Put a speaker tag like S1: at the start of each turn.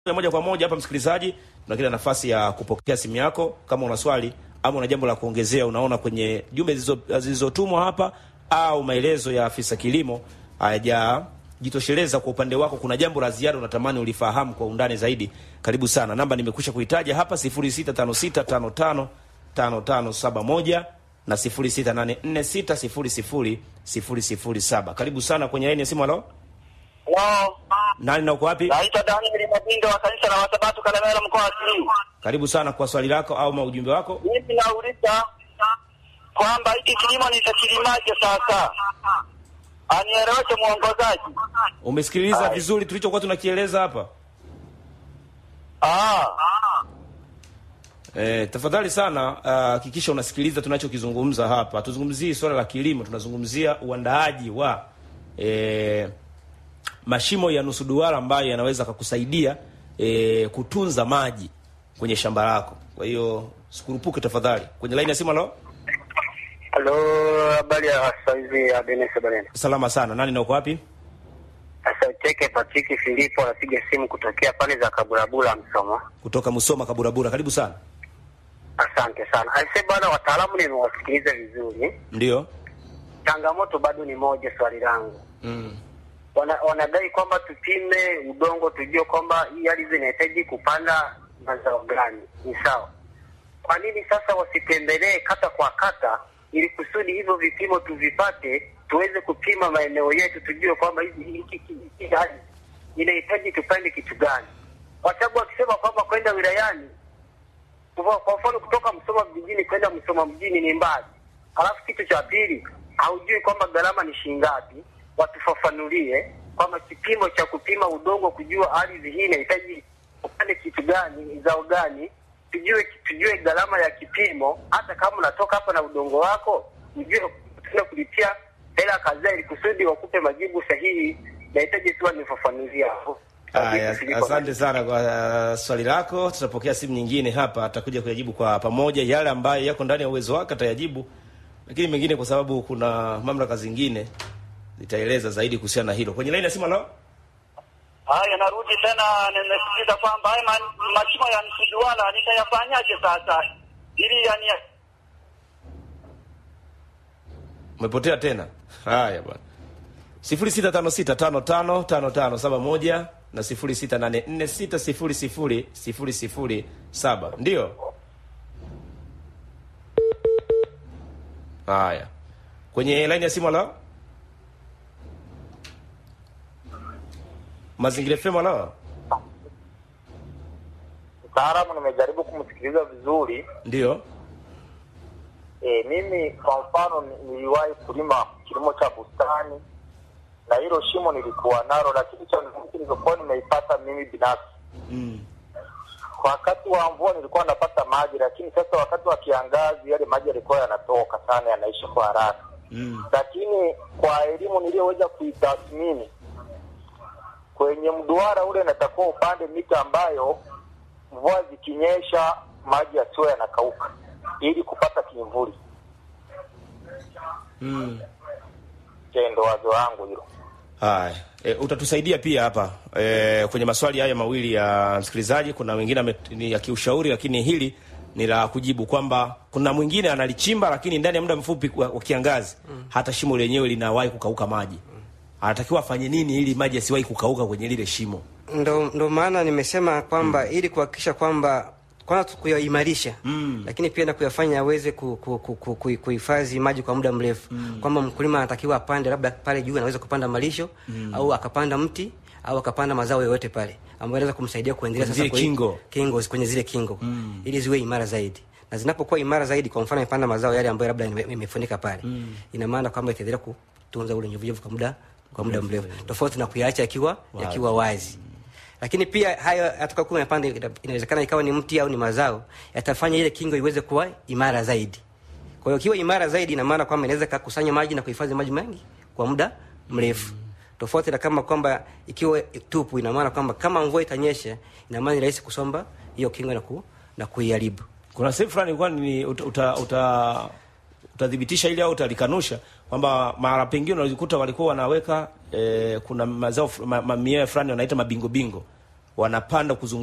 S1: moja kwa moja hapa, msikilizaji, tuna kila nafasi ya kupokea simu yako kama una swali ama una jambo la kuongezea, unaona kwenye jumbe zilizo- zilizotumwa hapa au maelezo ya afisa kilimo hayajajitosheleza kwa upande wako, kuna jambo la ziada unatamani ulifahamu kwa undani zaidi, karibu sana. Namba nimekwisha kuitaja hapa 0656555571 na 0684600007. Karibu sana kwenye laini ya simu. Halo,
S2: Halo,
S1: nani na uko wapi?
S2: naitwa Daniel Mabindo wa kanisa la Wasabato Kalemera mkoa wa Simiyu.
S1: Karibu sana kwa swali lako au maujumbe wako.
S2: Mimi nauliza kwamba hiki kilimo nitakilimaje sasa? Anieleweshe mwongozaji.
S1: Umesikiliza vizuri tulichokuwa tunakieleza hapa?
S2: Ah,
S1: E, tafadhali sana hakikisha unasikiliza tunachokizungumza hapa. Tuzungumzie swala la kilimo, tunazungumzia uandaaji wa e, mashimo ya nusu duara ambayo yanaweza kukusaidia e, kutunza maji kwenye shamba lako. Kwa hiyo sikurupuke tafadhali. Kwenye laini ya simu, halo,
S3: Halo, habari ya saizi ya Denis Barena.
S1: salama sana. Nani na uko wapi?
S3: Asanteke Patrick Filipo anapiga simu kutokea pale za Kaburabura Msoma.
S1: Kutoka Musoma Kaburabura. Karibu sana.
S3: Asante sana. Aise bwana, wataalamu nimewasikiliza vizuri.
S1: Ndio.
S3: Changamoto bado ni moja, swali langu
S1: Mm.
S3: wana, wanadai kwamba tupime udongo tujue kwamba hii ardhi inahitaji kupanda mazao gani. Ni sawa. Kwa nini sasa wasitembelee kata kwa kata, ili kusudi hivyo vipimo tuvipate, tuweze kupima maeneo yetu, tujue kwamba hizi hiki hiki- hiki ardhi inahitaji tupande kitu gani, kwa sababu wakisema kwamba kwenda wilayani, kwa kwa mfano kutoka Msoma vijijini kwenda Msoma mjini ni mbali, alafu kitu cha pili haujui kwamba gharama ni shilingi ngapi, watufafanulie kwamba kipimo cha kupima udongo, kujua ardhi hii inahitaji upande kitu gani, zao gani, tujue tujue gharama ya kipimo. Hata kama unatoka hapa na udongo wako, ujue tuna kulipia hela kadhaa, ili kusudi wakupe majibu sahihi. Nahitaji tu wanifafanulie hapo.
S1: Aya, asante sana kwa uh, swali lako. Tutapokea simu nyingine hapa, atakuja kuyajibu kwa pamoja. Yale ambayo yako ndani ya uwezo wake atayajibu, lakini mengine, kwa sababu kuna mamlaka zingine zitaeleza zaidi kuhusiana na hilo. Kwenye laini ya simu, halo,
S2: haya narudi tena, nimesikiza kwamba haya ma- mashimo ya msijuala nitayafanyaje sasa ili yani
S1: umepotea tena. Haya bwana, sifuri sita tano sita tano tano tano tano saba moja na sifuri sita nane nne sita sifuri sifuri sifuri sifuri saba ndio. Haya, kwenye laini ya simu, halo, Mazingira FM, halo,
S3: Mtaalamu, nimejaribu kumsikiliza vizuri.
S1: ndio.
S3: E, mimi kwa mfano ni- niliwahi kulima kilimo cha bustani na hilo shimo nilikuwa nalo, lakini changamoto nilizokuwa nimeipata mimi binafsi,
S1: Mm.
S3: wakati wa mvua nilikuwa napata maji, lakini sasa wakati wa kiangazi yale maji yalikuwa yanatoka sana, yanaisha kwa haraka.
S1: Mm.
S3: Lakini kwa elimu niliyoweza kuitathmini kwenye mduara ule, natakuwa upande mita ambayo mvua zikinyesha maji yasiyo yanakauka ili kupata kimvuli.
S1: Mm.
S3: Je, ndo wazo wangu hilo.
S1: Haya, e, utatusaidia pia hapa e, kwenye maswali haya mawili ya msikilizaji. Kuna wengine ame- ni ya kiushauri, lakini hili ni la kujibu kwamba kuna mwingine analichimba, lakini ndani ya muda mfupi wa, wa kiangazi hata shimo lenyewe linawahi kukauka maji. Anatakiwa afanye nini ili maji yasiwahi kukauka kwenye lile shimo?
S4: ndo, ndo maana nimesema kwamba ili kuhakikisha kwamba kwanza tu kuyaimarisha
S1: Mm.
S4: lakini pia na kuyafanya yaweze ku- ku- ku- ku- ku- kuhifadhi maji kwa muda mrefu kwamba mkulima anatakiwa apande labda pale juu anaweza kupanda malisho au akapanda mti au akapanda mazao yoyote pale ambayo anaweza kumsaidia kuendelea
S1: Kwenye
S4: sasa
S1: zile
S4: kwe-
S1: kingo.
S4: kingo kwenye zile kingo ili ziwe imara zaidi na zinapokuwa imara zaidi kwa mfano imepanda mazao yale ambayo labda ime- imefunika pale ina maana kwamba itaendelea kutunza ule nyevunyevu kwa muda kwa muda mrefu tofauti na kuyaacha yakiwa yakiwa wazi lakini pia hayo yatakayokuwa yamepanda ina- inawezekana ikawa ni mti au ni mazao yatafanya ile kingo iweze kuwa imara zaidi kwa hiyo ikiwa imara zaidi ina maana kwamba inaweza kakusanya maji na kuhifadhi maji mengi kwa muda mrefu tofauti na kama kwamba ikiwa tupu ina maana kwamba kama mvua itanyesha ina maana ni rahisi kusomba hiyo kingo na, ku, na kuiharibu
S1: Kuna sehemu fulani ilikuwa ni uta, uta, uta, utathibitisha ili au utalikanusha kwamba mara pengine unajikuta walikuwa wanaweka e, kuna mazao fu- ma, mamia fulani wanaita mabingo bingo wanapanda kuzunguka